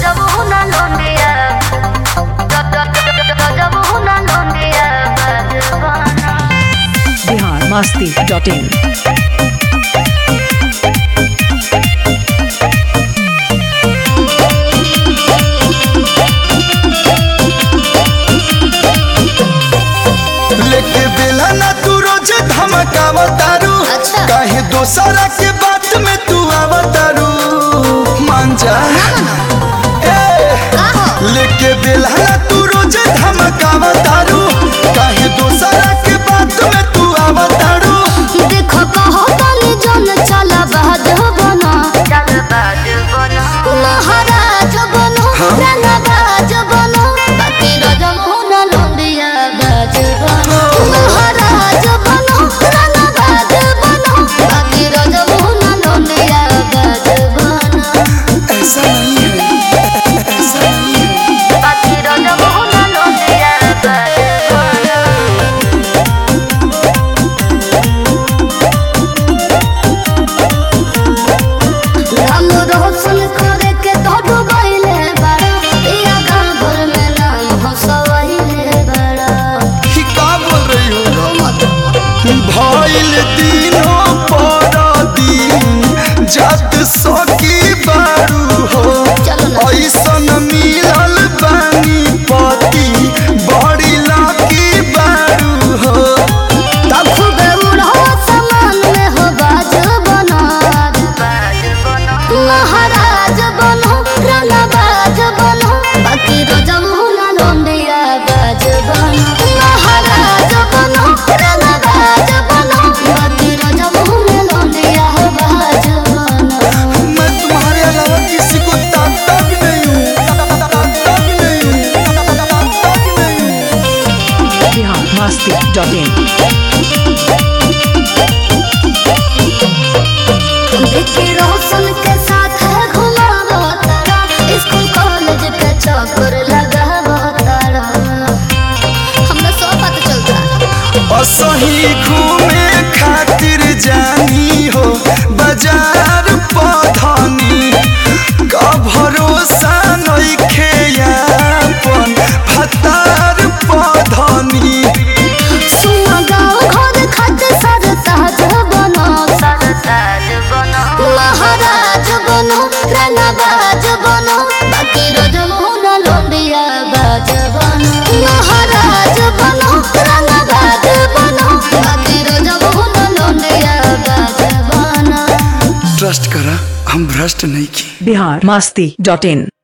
Rajabuna Londia Rajabuna Londia Bajavana Bihar Masti dot in लेके बेला ना तू रोज धमकावा तारू अच्छा। काहे दोसरा के बात में तू आवा तारू मान जा ए, लेके बेला ना तू रोज धमकावा तारू काहे दोसरा के बात में तू आवा तारू देखो कहो तनी जन चला बाज बना चल बाज बना महाराज बनो राना बाज बनो बाकी रजमुना लोंडिया बाज बनो महाराज बनो राना बाज बनो बाकी रजमुना लोंडिया बाज बनो ऐसा नहीं है ऐसा नहीं है बाकी रजमुना लोंडिया बाज बनो राम रोशन करे के तो डुबैले बड़ा इया गाँव भर में नाम हंसवैले बड़ा कि का बोल रही हो मत भइल दिनों पर दिन जत सकी बारू हो चलो ना ऐसन मिलल बानी पति बड़ी लाकी बारू हो तब खूबे उड़ो समान में हो बाज बना बाज बना महाराज बनो राना बाज बनो बाकी रजमुना लोंडिया बाज बनो महाराज बनो राना बाज बनो बाकी रजमुना लोंडिया बाज बनो मैं तुम्हारे अलावा किसी को ताकता भी नहीं हूँ ताकता भी नहीं हूँ ताकता भी नहीं हूँ बिहार मस्ती डॉट इन विक्की रोशन के साथ है घुमावो तारा स्कूल कॉलेज के चक्कर लगावो तारा हमरा सब पता चलता असही घूमे खातिर जानी हो बाजार पधनी का भरोसा नइखे यापन भतार पधनी सुना गाँव घर खत सर ताज बनो सर ताज बनो महाराज बनो राना बाज बनो बाकी रजमुना लोंडिया बाज बनो महाराज बनो राना बाज बनो बाकी रजमुना लोंडिया बाज बनो ट्रस्ट करा हम भ्रष्ट नहीं की बिहार मस्ती डॉट इन